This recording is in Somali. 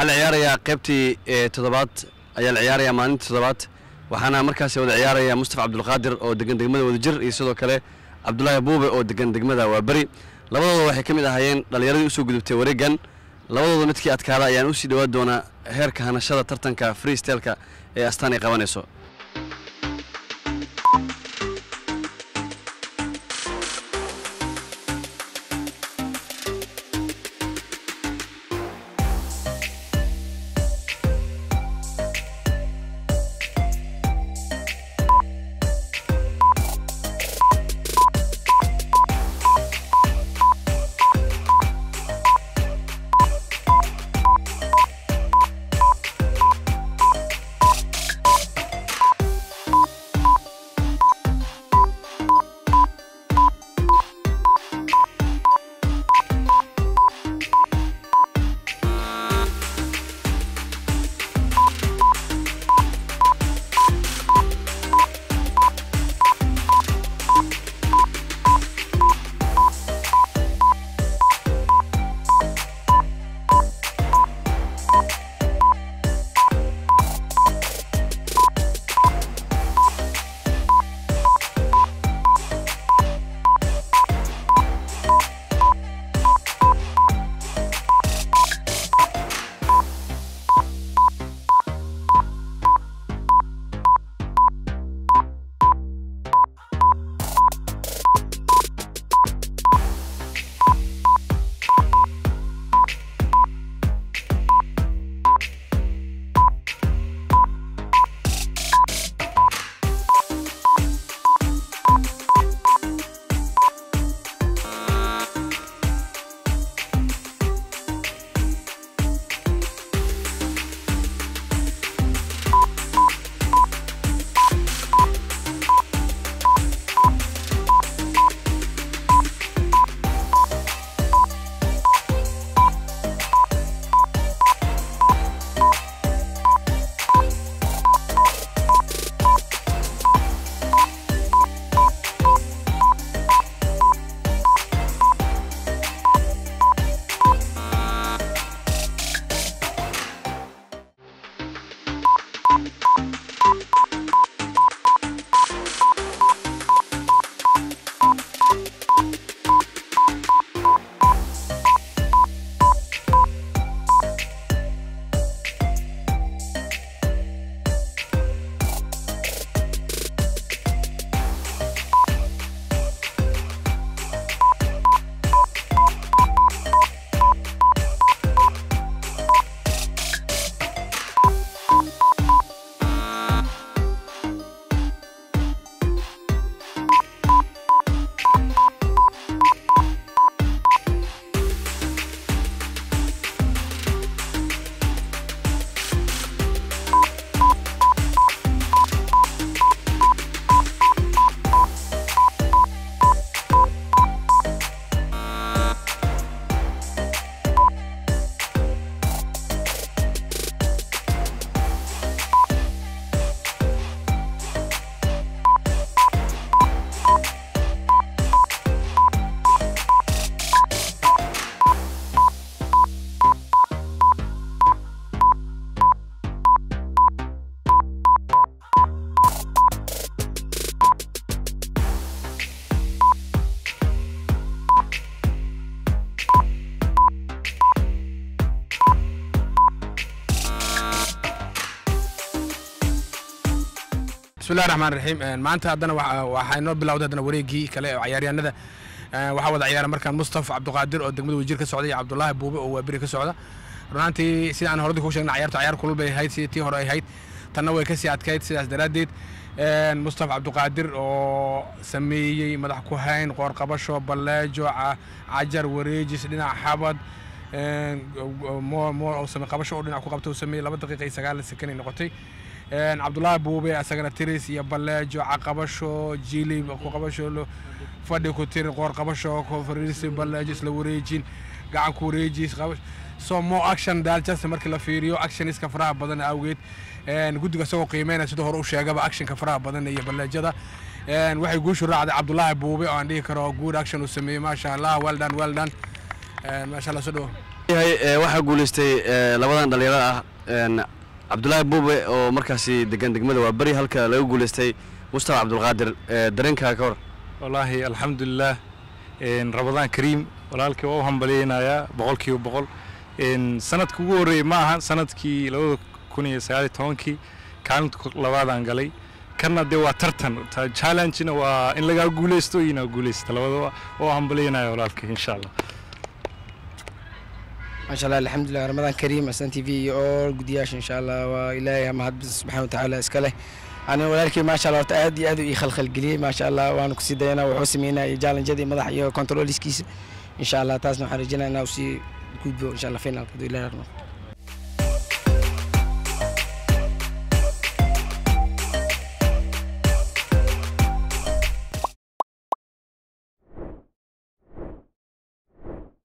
waxaa la ciyaarayaa qaybtii ee toddobaad ayaa la ciyaarayaa maalintii toddobaad waxaana markaasi wada ciyaaraya mustafa cabdulqaadir oo degan degmada wadajir iyo sidoo kale cabdulaahi buube oo degan degmada waaberi labadooda waxay ka mid ahaayeen dhallinyaradii usoo gudubtay wareegan labadooda midkii adkaada ayaan usii dhowaan doonaa heerka hanashada tartanka freestelka ee astaan ay qabanayso bismillahi raxmaan raxiim maanta haddana waxa- waxaa inoo bilowday haddana wareegii kale oo ciyaaryahanada waxaa wada ciyaara markaan mustafa cabdiqaadir oo degmada wajir ka socda iyo cabdulaahi buube oo waaberi ka socda runaantii sida aan horadi ku sheegnay ciyaartu ciyaar kulul bay ahayd sidii tii hore ay ahayd tanna way kasii adkayd sidaas daraaddeed mustafa cabdiqaadir oo sameeyey madax ku hayn qoor qabasho balleejo ca- cajar wareejis dhinac xabad mo mo oo same qabasho oo dhinac ku qabta uu sameeyey laba daqiiqa iyo sagaal sekanay noqotay cabdulaahi buube asagana tiris iyo balleejo caqabasho jilib ku qabasho lo- fadhi ku tiri qoor qabasho ku fariisi balleejo isla wareejin gacan ku wareejis qabash so mo action daljasta markii la fiiriyo actioniska faraha badan awgeed guddiga isagoo qiimeynaya sida hore u sheegaba actionka faraha badan iyo balleejada waxay guushu raacday cabdulaahi buube oo aan dhihi karo good action uu sameeyey maasha allah well done well done maasha allah soo dhawo yahay ee, waxaa guuleystay ee, labadan dhalinyarada ah een, cabdulaahi buube oo markaasi degan degmada waa beri halka laga guuleystay mustafa cabdulqaadir ee, dareenkaaga ka hor wallaahi alxamdulilah een, ramadaan kariim walaalkii waa u hambalyeynayaa boqolkiiba boqol een, sanadka ugu horreeyey ma aha sanadkii labada kun iyo sagaal iyo tobankii kaalinta ko- labaadaan galay kanna dee waa tartan ta- challengena waa in lagaa guuleysto iyo inaad guuleysta labadaba waa u hambalyeynaya walaalkii insha allah maasha allah alxamdulilah ramadaan kariim aslan t v iyo all gudiyaasha insha allah waa ilaahay mahad subxaana watacaala iska leh aniga walaalkii maasha allah horta aad iyo aad u ii khalkhalgeliyey maasha allah waana kusii dayanaa wuxuu sameynaya jaalanjadii madax iyo controliskiisa insha allah taasna waxaan rajeynaya inaa usii gudbo insha allah finalka haduu ilaah rabo